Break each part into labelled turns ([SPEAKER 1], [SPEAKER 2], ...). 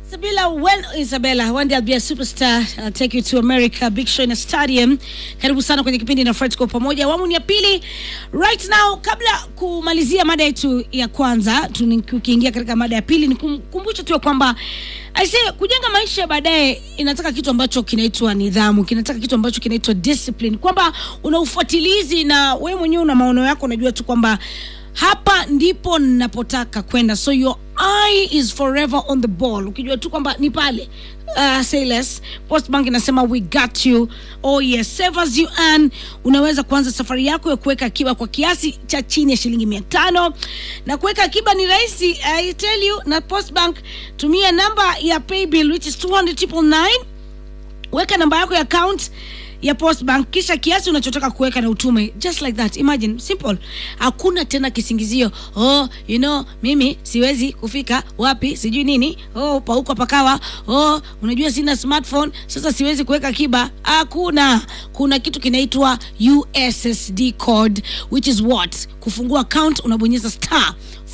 [SPEAKER 1] Isabella, when Isabella, one day I'll be a superstar. I'll take you to America, big show in a stadium. Karibu sana kwenye kipindi na Fred kwa pamoja, awamu ni ya pili. Right now, kabla kumalizia mada yetu ya kwanza, tukiingia katika mada ya pili, nikumbushe tu ya kwamba aise, kujenga maisha ya baadaye inataka kitu ambacho kinaitwa nidhamu, kinataka kitu ambacho kinaitwa discipline, kwamba una ufuatilizi na wewe mwenyewe una maono yako, unajua tu kwamba hapa ndipo ninapotaka kwenda so your eye is forever on the ball ukijua tu kwamba ni pale uh, say less postbank inasema we got you oh yes save as you earn unaweza kuanza safari yako ya kuweka akiba kwa kiasi cha chini ya shilingi mia tano na kuweka akiba ni rahisi i tell you na postbank tumia namba ya paybill which is 200 weka namba yako ya account ya postbank kisha kiasi unachotaka kuweka na utume just like that imagine simple hakuna tena kisingizio oh you know mimi siwezi kufika wapi sijui nini oh pauko pakawa oh unajua sina smartphone sasa siwezi kuweka akiba hakuna kuna kitu kinaitwa ussd code which is what kufungua account unabonyeza star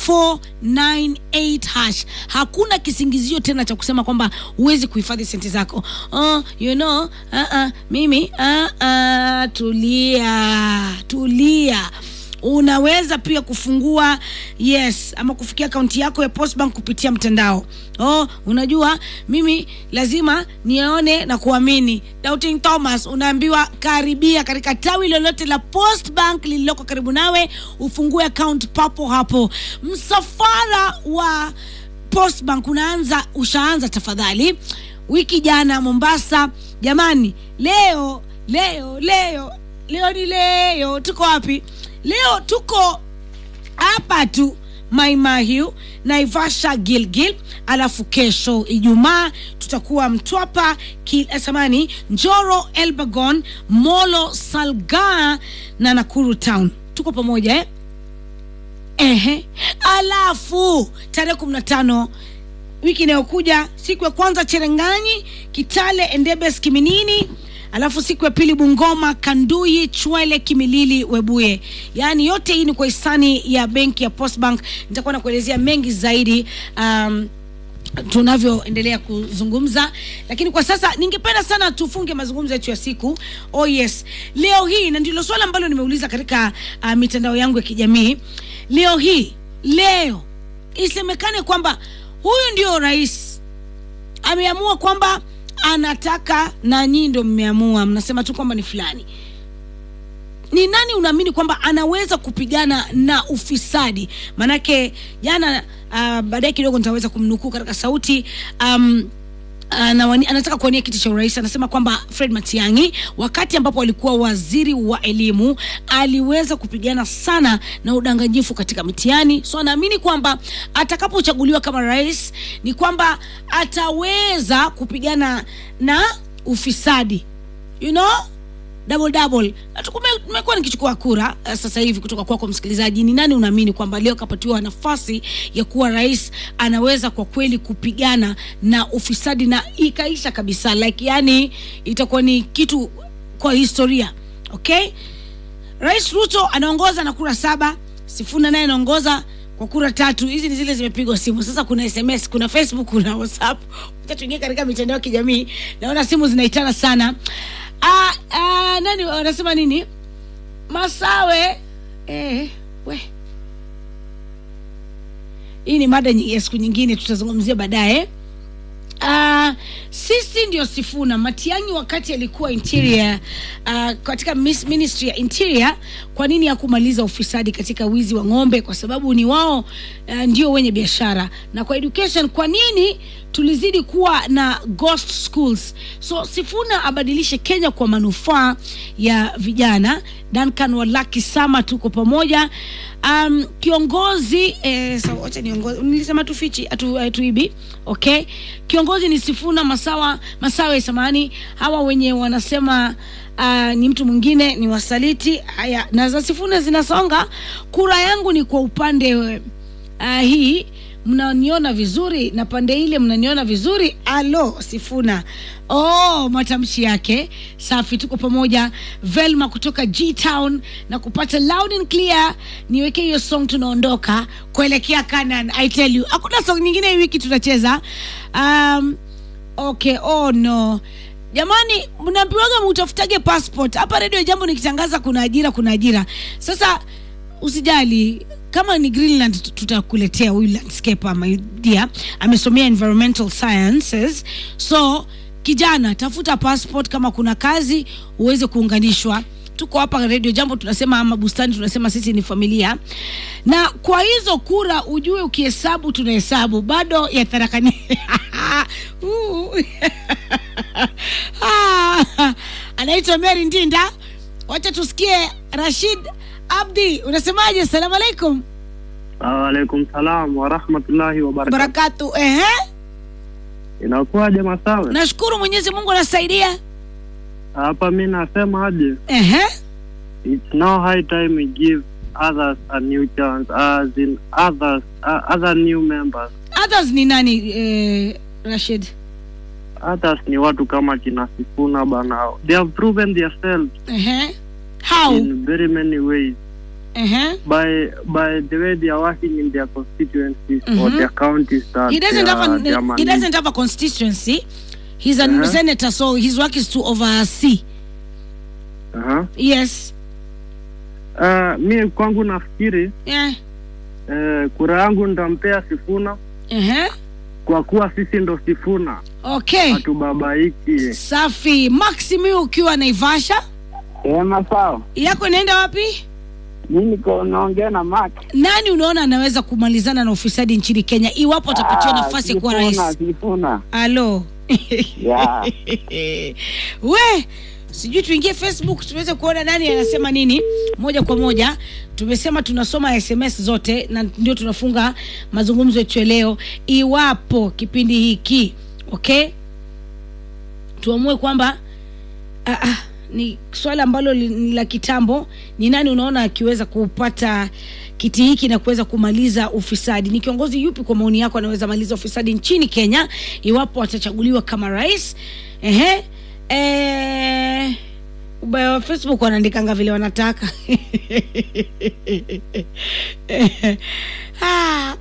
[SPEAKER 1] 498 hash hakuna kisingizio tena cha kusema kwamba huwezi kuhifadhi senti zako oh, you know, uh -uh, mimi uh -uh, tulia tulia unaweza pia kufungua yes ama kufikia akaunti yako ya postbank kupitia mtandao oh unajua mimi lazima nione na kuamini doubting thomas unaambiwa karibia katika tawi lolote la postbank lililoko karibu nawe ufungue account papo hapo msafara wa postbank unaanza ushaanza tafadhali wiki jana mombasa jamani leo leo leo leo ni leo tuko wapi leo tuko hapa tu maimahiu naivasha gilgil alafu kesho ijumaa tutakuwa mtwapa samani njoro elbagon molo salgaa na nakuru town tuko pamoja eh? Ehe. alafu tarehe kumi na tano wiki inayokuja siku ya kwanza cherenganyi kitale endebes kiminini alafu siku ya pili bungoma kanduyi chwele kimilili webuye yaani yote hii ni kwa hisani ya benki ya postbank nitakuwa nakuelezea mengi zaidi um, tunavyoendelea kuzungumza lakini kwa sasa ningependa sana tufunge mazungumzo yetu ya siku oh yes leo hii na ndilo swala ambalo nimeuliza katika uh, mitandao yangu ya kijamii leo hii leo isemekane kwamba huyu ndio rais ameamua kwamba anataka na nyii ndo mmeamua mnasema tu kwamba ni fulani ni nani unaamini kwamba anaweza kupigana na ufisadi maanake jana uh, baadaye kidogo nitaweza kumnukuu katika sauti um, Anawani, anataka kuwania kiti cha urais anasema kwamba fred matiangi wakati ambapo alikuwa waziri wa elimu aliweza kupigana sana na udanganyifu katika mitihani so anaamini kwamba atakapochaguliwa kama rais ni kwamba ataweza kupigana na ufisadi you know double double tumekuwa nikichukua kura uh, sasa hivi kutoka kwako kwa msikilizaji ni nani unaamini kwamba leo kapatiwa nafasi ya kuwa rais anaweza kwa kweli kupigana na ufisadi na ikaisha kabisa like yani itakuwa ni kitu kwa historia okay rais ruto anaongoza na kura saba sifuna naye anaongoza kwa kura tatu hizi ni zile zimepigwa simu sasa kuna sms kuna facebook kuna whatsapp tuingie katika mitandao ya kijamii naona simu zinaitana sana ah, ah, nani wanasema nini masawe eh, we hii ni mada ya siku nyingine tutazungumzia baadaye Uh, sisi ndio sifuna matiangi wakati alikuwa interior uh, katika ministry ya interior kwa nini hakumaliza ufisadi katika wizi wa ng'ombe kwa sababu ni wao uh, ndio wenye biashara na kwa education kwa nini tulizidi kuwa na ghost schools so sifuna abadilishe kenya kwa manufaa ya vijana duncan walaki sama tuko pamoja um, kiongozi eh, so, wacha niongozi nilisema tufichi atu, atuibi okay kiongozi ni sifuna masawa masawe samani hawa wenye wanasema uh, ni mtu mwingine ni wasaliti haya na za sifuna zinasonga kura yangu ni kwa upande uh, hii mnaniona vizuri na pande ile mnaniona vizuri alo sifuna oh matamshi yake safi tuko pamoja velma kutoka g town na kupata loud and clear niweke hiyo song tunaondoka kuelekea kanan i tell you hakuna song nyingine hii wiki tunacheza um, okay oh no jamani mnaambiwaga mutafutage passport hapa redio jambo nikitangaza kuna ajira kuna ajira sasa usijali kama ni greenland tut- tutakuletea huyu landscaper my dear amesomea environmental sciences so kijana tafuta passport kama kuna kazi uweze kuunganishwa tuko hapa redio jambo tunasema ama bustani tunasema sisi ni familia na kwa hizo kura ujue ukihesabu tunahesabu bado ya tharakani Uh. Ah, anaitwa mary ndinda wacha tusikie rashid abdi unasemaje salamu alaikum
[SPEAKER 2] Waalaikum salam warahmatullahi wabarakatu.
[SPEAKER 1] barakatu ehe
[SPEAKER 2] Inakuwaje Masawe?
[SPEAKER 1] nashukuru mwenyezi mungu anasaidia
[SPEAKER 2] Hapa mi nasema aje,
[SPEAKER 1] ehe
[SPEAKER 2] it's now high time we give others a new chance as in others uh, other new members.
[SPEAKER 1] others ni nani eh, rashid
[SPEAKER 2] Others ni watu kama kina Sifuna bana, they have proven themselves
[SPEAKER 1] ehe how
[SPEAKER 2] in very many ways
[SPEAKER 1] ehe
[SPEAKER 2] by by the way they are working in their constituencies or
[SPEAKER 1] Mhm.
[SPEAKER 2] their counties that
[SPEAKER 1] he doesn't
[SPEAKER 2] they
[SPEAKER 1] have
[SPEAKER 2] are,
[SPEAKER 1] a,
[SPEAKER 2] they are
[SPEAKER 1] he
[SPEAKER 2] managing.
[SPEAKER 1] doesn't have a constituency he's a
[SPEAKER 2] Uh-huh.
[SPEAKER 1] senator so his work is to oversee
[SPEAKER 2] Uh-huh.
[SPEAKER 1] yes
[SPEAKER 2] Uh, mi kwangu nafikiri
[SPEAKER 1] yeah.
[SPEAKER 2] uh, kura yangu nitampea Sifuna
[SPEAKER 1] ehe
[SPEAKER 2] kwa kuwa sisi ndo Sifuna
[SPEAKER 1] okay
[SPEAKER 2] hatubabaiki.
[SPEAKER 1] safi maximi ukiwa naivasha
[SPEAKER 3] Ema sawa.
[SPEAKER 1] yako inaenda wapi
[SPEAKER 3] Mi niko naongea na Mark.
[SPEAKER 1] nani unaona anaweza kumalizana na ufisadi nchini kenya iwapo atapatiwa
[SPEAKER 3] Ah,
[SPEAKER 1] nafasi ya kuwa
[SPEAKER 3] Sifuna,
[SPEAKER 1] rais
[SPEAKER 3] Sifuna.
[SPEAKER 1] alo
[SPEAKER 3] Yeah.
[SPEAKER 1] we sijui tuingie facebook tuweze kuona nani anasema nini moja kwa moja tumesema tunasoma sms zote na ndio tunafunga mazungumzo yetu ya leo iwapo kipindi hiki okay tuamue kwamba ah, ah, ni swala ambalo li- ni la kitambo ni nani unaona akiweza kupata kiti hiki na kuweza kumaliza ufisadi ni kiongozi yupi kwa maoni yako anaweza maliza ufisadi nchini kenya iwapo atachaguliwa kama rais ehe eh, ubaya wa facebook wanaandikanga vile wanataka ah,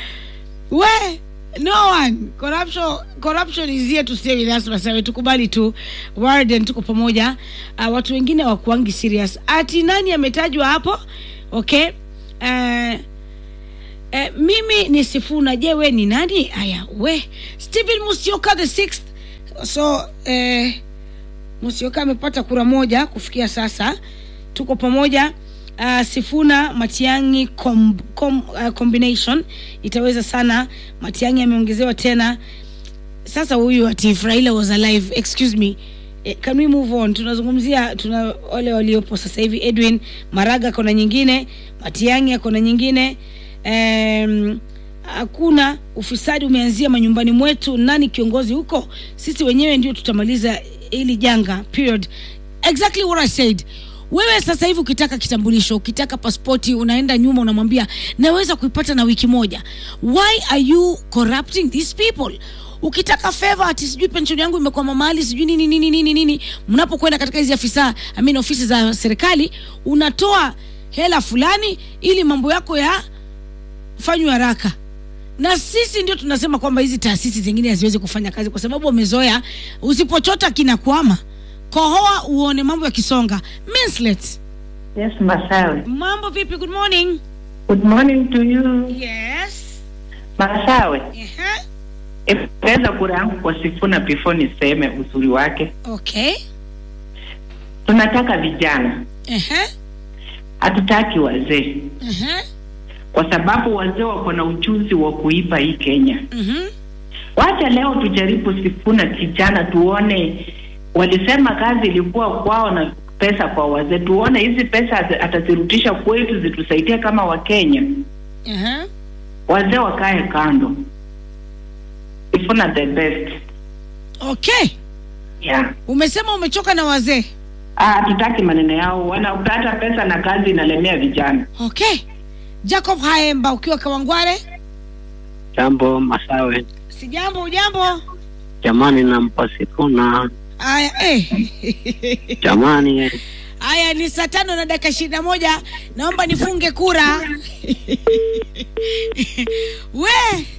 [SPEAKER 1] we no one corruption corruption is here to stay with us Masawe tukubali tu warden tuko pamoja uh, watu wengine wakuangi serious ati nani ametajwa hapo okay uh, Eh, mimi ni sifuna je we ni nani aya we stephen musioka the sixth so eh, musioka amepata kura moja kufikia sasa tuko pamoja uh, sifuna matiangi com, com, uh, combination itaweza sana matiangi ameongezewa tena sasa huyu ati if Raila was alive excuse me eh, can we move on tunazungumzia tuna wale waliopo sasa hivi edwin maraga kona nyingine matiangi akona nyingine Em, hakuna ufisadi umeanzia manyumbani mwetu nani kiongozi huko sisi wenyewe ndio tutamaliza hili janga period exactly what i said wewe sasa hivi ukitaka kitambulisho ukitaka paspoti unaenda nyuma unamwambia naweza kuipata na wiki moja why are you corrupting these people ukitaka feva ati sijui penshoni yangu imekwama mahali sijui nini nini nini nini mnapokwenda katika hizi afisa I mean, ofisi za serikali unatoa hela fulani ili mambo yako ya fanywe haraka na sisi ndio tunasema kwamba hizi taasisi zingine haziwezi kufanya kazi kwa sababu wamezoea usipochota kinakwama kohoa uone mambo yakisonga Minslet,
[SPEAKER 4] Yes, Masawe.
[SPEAKER 1] mambo vipi good morning
[SPEAKER 4] Good morning to you.
[SPEAKER 1] yes
[SPEAKER 4] Masawe,
[SPEAKER 1] Ehe.
[SPEAKER 4] ipeza kura yangu kwa Sifuna before niseme uzuri wake.
[SPEAKER 1] okay
[SPEAKER 4] Tunataka vijana,
[SPEAKER 1] Ehe.
[SPEAKER 4] hatutaki wazee,
[SPEAKER 1] Ehe.
[SPEAKER 4] kwa sababu wazee wako na ujuzi wa kuipa hii Kenya.
[SPEAKER 1] Mhm.
[SPEAKER 4] Wacha leo tujaribu Sifuna kijana, tuone. Walisema kazi ilikuwa kwao na pesa kwa wazee, tuone hizi pesa ata- atazirudisha kwetu zitusaidie kama Wakenya.
[SPEAKER 1] Ehe.
[SPEAKER 4] Wazee wakae kando. Sifuna the best.
[SPEAKER 1] okay
[SPEAKER 4] Yeah.
[SPEAKER 1] umesema umechoka na wazee
[SPEAKER 4] Ah, tutaki maneno yao, wanapata pesa na kazi inalemea vijana.
[SPEAKER 1] okay jacob haemba ukiwa kawangware
[SPEAKER 2] Jambo Masawe,
[SPEAKER 1] sijambo ujambo
[SPEAKER 2] jamani, nampa Sifuna
[SPEAKER 1] aya eh.
[SPEAKER 2] jamani, eh.
[SPEAKER 1] Haya, ni saa tano na dakika ishirini na moja. Naomba nifunge kura we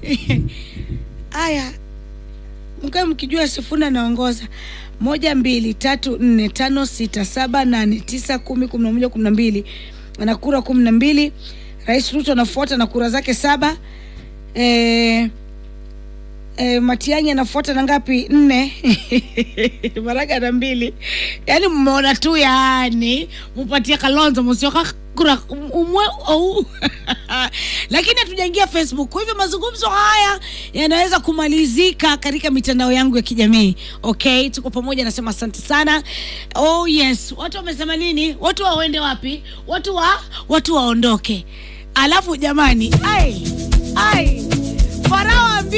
[SPEAKER 1] haya, mkae mkijua Sifuna anaongoza moja mbili tatu nne tano sita saba nane tisa kumi kumi na moja kumi na mbili ana kura kumi na mbili. Rais Ruto anafuata na kura zake saba. Eh, eh, Matiang'i anafuata na ngapi? Nne. Maraga na mbili. Yaani mmeona tu, yani mupatie Kalonzo msioka kura umwe au lakini hatujaingia Facebook. Kwa hivyo mazungumzo haya yanaweza kumalizika katika mitandao yangu ya kijamii. Okay, tuko pamoja, nasema asante sana. Oh yes, watu wamesema nini? Watu waende wapi? Watu wa watu waondoke. Alafu jamani, ai ai Farao ambi